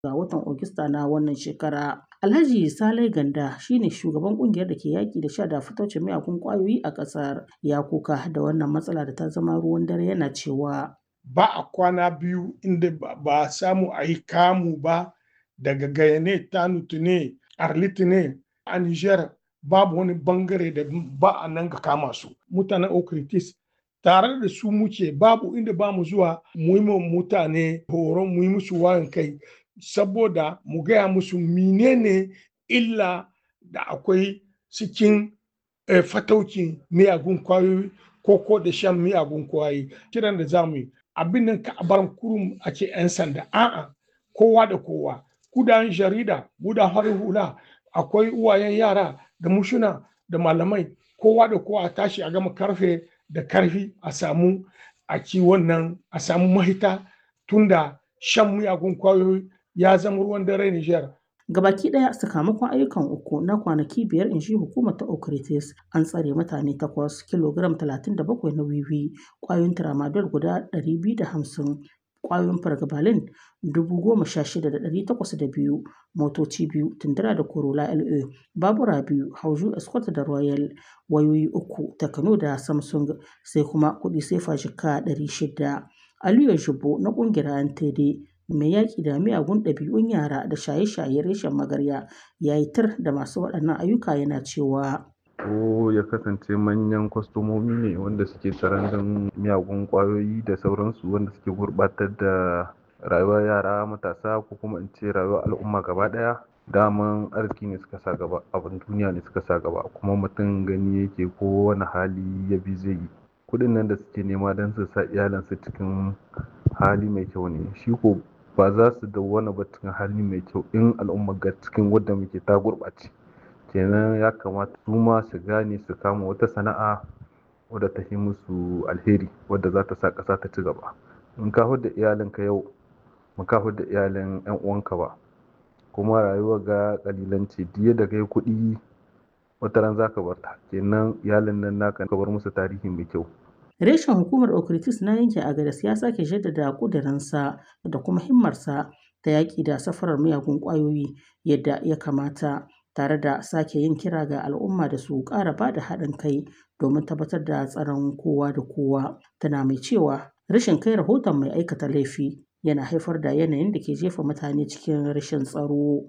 ga watan Agusta na wannan shekara. Alhaji Salai Ganda shine shugaban kungiyar da ke yaƙi da sha da fataucin miyagun ƙwayoyi a ƙasar. Ya kuka da wannan matsala da ta zama ruwan dare yana cewa. Ba a kwana biyu inda ba a samu a yi kamu ba daga Gayane, Tanutu ne, Arlit ne, a Niger babu wani bangare da ba a nan ga kama su. Mutanen Okritis tare da su muke babu inda ba mu zuwa mu yi mutane horon mu yi musu wayan kai saboda mu gaya musu menene illa da akwai cikin fataukin miyagun kwayoyi ko ko da shan miyagun kwayoyi kiran da zamu yi abin nan ka bar kurum a ce 'yan sanda a'a kowa da kowa kudan jarida gudan harin hula akwai uwayen yara da mushuna da malamai kowa da kowa a tashi a gama karfe da karfi a samu a ci wannan a samu mahita tunda shan miyagun kwayoyi ya zama ruwan dare Nijar. Gabaki ɗaya sakamakon ayyukan uku na kwanaki biyar in shi hukumar ta Okritis an tsare mutane takwas kilogram 37 na wiwi kwayoyin tramadol guda 250 kwayoyin fargabalin 16,802 motoci biyu tundura da corolla la babura biyu hauju escort da royal wayoyi uku takano da samsung sai kuma kudi sefa jika 600 aliyu shubo na kungiyar ntd mai yaƙi da miyagun ɗabi'un yara da shaye-shaye reshen magarya ya yi tir da masu waɗannan ayyuka yana cewa ko ya kasance manyan kwastomomi ne wanda suke tsaron miyagun kwayoyi da sauransu wanda suke gurbatar da rayuwar yara matasa ko kuma in ce rayuwar al'umma gaba daya daman arziki ne suka sa gaba abin duniya ne suka sa gaba kuma mutum gani yake ko wani hali ya bi zai yi kudin nan da suke nema don su sa iyalansu cikin hali mai kyau ne shi ko ba za su dawwana ba cikin hali mai kyau in al'umma ga cikin wadda muke ta gurɓace kenan ya kamata su ma su gane su kama wata sana'a wadda ta yi musu alheri wadda za ta sa ƙasa ta ci gaba in ka da iyalinka yau mu ka da iyalin yan uwanka ba kuma rayuwa ga kalilanci diya da kai kuɗi wata ran za ka bar ta kenan iyalin nan naka ka bar musu tarihi mai kyau Reshen hukumar Okritis na yankin Agadas ya sake jaddada ƙudurinsa da kuma himmarsa ta yaƙi da safarar miyagun ƙwayoyi yadda ya kamata tare da sake yin kira ga al'umma da su ƙara ba da haɗin kai domin tabbatar da tsaron kowa da kowa. Tana mai cewa rashin kai rahoton mai aikata laifi yana haifar da yanayin da ke jefa mutane cikin rashin tsaro.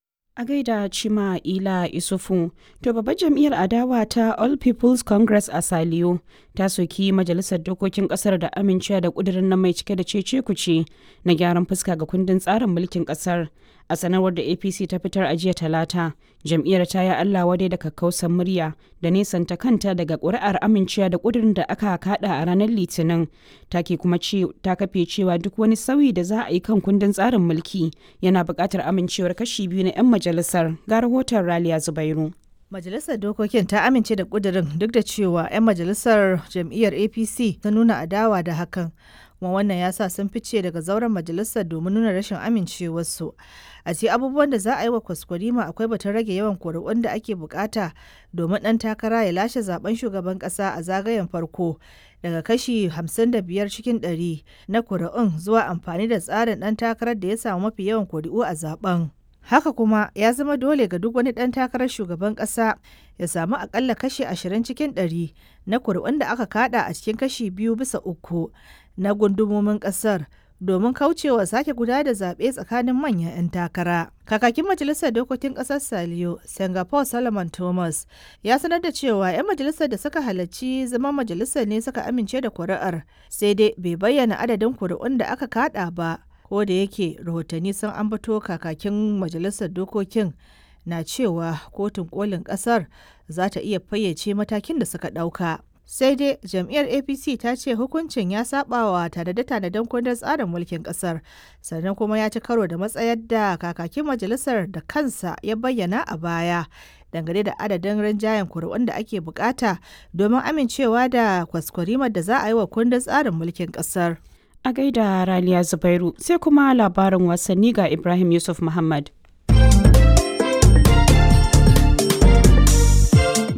A gaida Cima Ila Isufu, to babbar jam'iyyar adawa ta All People's Congress a Saliyo ta soki majalisar dokokin kasar da amincewa da kudirin nan mai cike da cece kuce na gyaran fuska ga kundin tsarin mulkin kasar. A sanarwar da APC ta fitar a jiya talata, jam'iyyar ta yi Allah wadai da kakkausan murya da nesanta kanta daga ƙuri'ar amincewa da kudirin da aka kada a ranar Litinin. Ta ke kuma ta kafe cewa duk wani sauyi da za a yi kan kundin tsarin mulki yana buƙatar amincewar kashi biyu na 'yan majalisar ga rahoton Raliya Zubairu. Majalisar Dokokin ta amince da ƙudurin duk da cewa 'yan majalisar jam'iyyar APC ta nuna adawa da hakan. kuma wannan ya sa sun fice daga zauren majalisar domin nuna rashin amincewarsu a ce abubuwan da za a yi wa kwaskwarima akwai batun rage yawan kuri'un da ake bukata domin ɗan takara ya lashe zaben shugaban ƙasa a zagayen farko daga kashi 55 cikin 100 na kuri'un zuwa amfani da tsarin ɗan takarar da ya samu mafi yawan kuri'u a zaben Haka kuma ya zama dole ga duk wani ɗan takarar shugaban ƙasa ya samu akalla kashi ashirin cikin ɗari na kuri'un da aka kada a cikin kashi biyu bisa uku na gundumomin ƙasar domin kaucewa sake guda da zaɓe tsakanin manyan 'yan takara. Kakakin Majalisar Dokokin Ƙasar Saliyo, Singapore Solomon Thomas, ya sanar da cewa 'yan majalisar da suka halarci zama majalisar ne suka amince da kuri'ar, sai dai bai bayyana adadin kuri'un da aka kada ba. ko da yake rahotanni sun ambato kakakin majalisar dokokin na cewa kotun kolin kasar za ta iya fayyace matakin da suka ɗauka. sai dai jam'iyyar apc ta ce hukuncin ya sabawa tanade-tanaden kundin tsarin mulkin kasar sannan kuma ya ci karo da matsayar da kakakin majalisar da kansa ya bayyana a baya dangane da adadin rinjayen kuri'un da ake bukata domin amincewa da kwaskwarimar da za a yi wa kundin tsarin mulkin kasar A gaida Raliya Zubairu sai kuma labarin wasanni ga Ibrahim Yusuf Muhammad.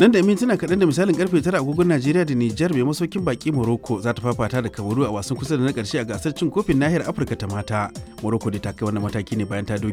nan da mintuna kaɗan da misalin karfe tara agogon najeriya da nijar mai masaukin baki morocco za ta fafata da kamaru a wasan kusa da na ƙarshe a gasar cin kofin nahiyar afirka ta mata morocco da ta kai wannan mataki ne bayan ta doke